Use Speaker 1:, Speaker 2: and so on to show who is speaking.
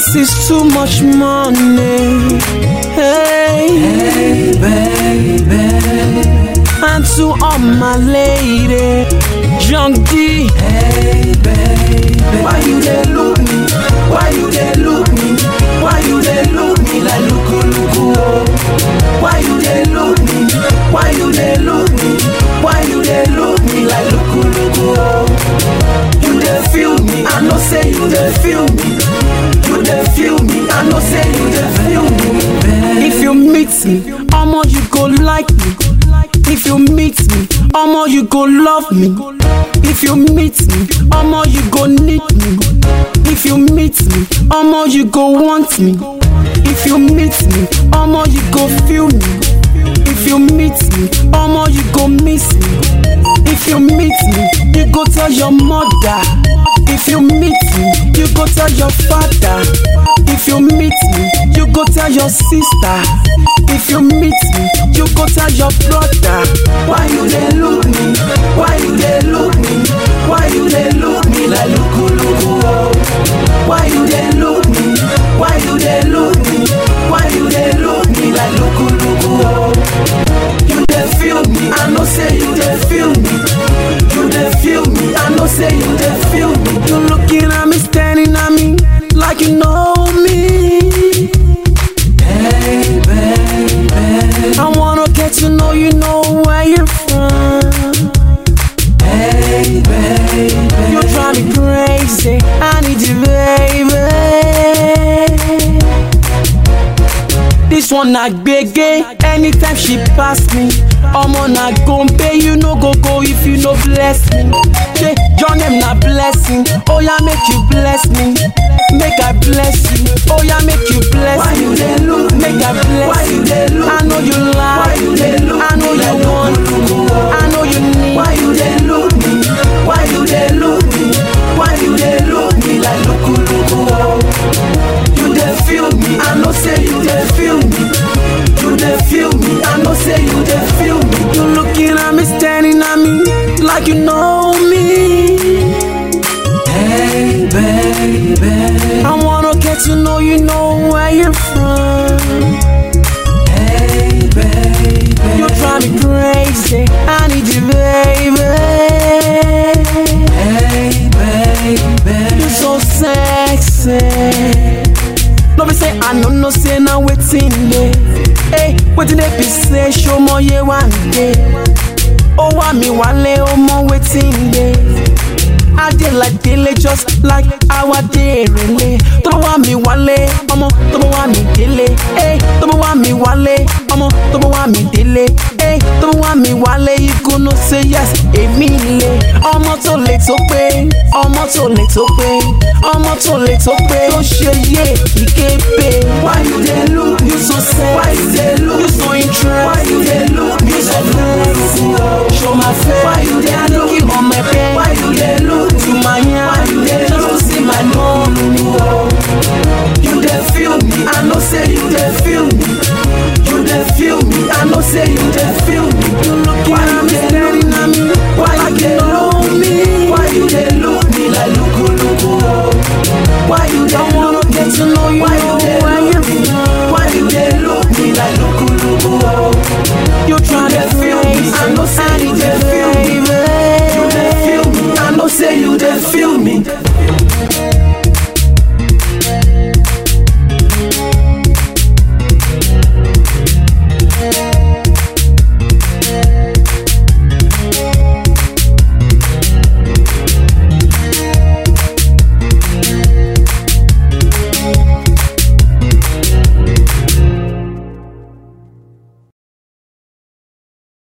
Speaker 1: This is too much money. Hey,
Speaker 2: Hey, baby.
Speaker 1: and to all my lady, Young D.
Speaker 2: Hey, baby. Why you dey look me? Why you dey look me? Why you dey look me like luku luku? Oh? Why you dey look me? Why you dey look me? Why you dey look me like luku luku? Oh? You dey feel me? I know say you dey feel me. You dey feel me? I know say you dey feel me.
Speaker 1: If you meet me, omo you go like me. If you meet me, omo you go love me. If you meet me, omo you go need me. If you meet me, omo you go want me. If you meet me, omo you go feel me. If you meet me, omo you go miss me. If you meet me, you go tell your mother. If you meet me, you go tell your father. If you meet me, you go tell your sister. If you meet me, you go tell your brother.
Speaker 2: Why you dey look me? Why you dey look me? Why you dey look me like luku luku? Oh? Why you dey look me? Why you dey look me? Why you dey look me like luku luku? Oh? You dey feel me? I know say you dey feel me. You dey feel me? I know say you dey feel me.
Speaker 1: You looking at me, standing at me, like you know me.
Speaker 2: Hey baby,
Speaker 1: I wanna get to know you, know where you're from.
Speaker 2: hey baby.
Speaker 1: You drive me crazy, I need you, baby. This one na gbege, anytime she pass me. Omo na gombe, you no go go if you no bless me. Say your name na blessing, oh yeah make you bless me, make I bless you. Oh yeah make you bless
Speaker 2: Why
Speaker 1: me,
Speaker 2: you dey look me?
Speaker 1: make I bless
Speaker 2: Why you dey look
Speaker 1: I know you
Speaker 2: Why
Speaker 1: like,
Speaker 2: you dey look
Speaker 1: I know
Speaker 2: me
Speaker 1: you
Speaker 2: like
Speaker 1: want,
Speaker 2: luku luku? Oh?
Speaker 1: I know you need.
Speaker 2: Why you dey look me? Why you dey look me? Why you dey look me like luku luku? Oh? You dey feel me? I know say you dey feel me. You dey feel me? I know say you dey feel me.
Speaker 1: You looking at me, standing at me, like you know me.
Speaker 2: Hey baby,
Speaker 1: I wanna get to know you, know where you're from.
Speaker 2: hey baby,
Speaker 1: You drive me crazy, I need you, baby.
Speaker 2: hey baby.
Speaker 1: You so sexy. No be say I no no say na wetin dey. Hey, wetin dey be say show mo ye one day. Ó wá mi wálé ó mọ wetin dey. I dey like délé just like our dey rele. Tó bá wá mi wálé, ọmọ tó bá wá mi délé. Hey, tó bá wá mi wálé, ọmọ tó bá wá mi délé. Hey, tó bá wá mi wálé, you go know say yes, èmi lè. Ọmọ tó lè tó pé, ọmọ tó lè tó pé, ọmọ tó lè tó pé. Tó ṣe yé ìképe.
Speaker 2: Why you dey look me?
Speaker 1: You so sexy,
Speaker 2: Why you dey look
Speaker 1: you so
Speaker 2: me?
Speaker 1: interesting.
Speaker 2: Why you dey look me
Speaker 1: You so
Speaker 2: like luku luku?
Speaker 1: flexy,
Speaker 2: Oh?
Speaker 1: show my face.
Speaker 2: Why you dey
Speaker 1: I
Speaker 2: look
Speaker 1: look you on my bed.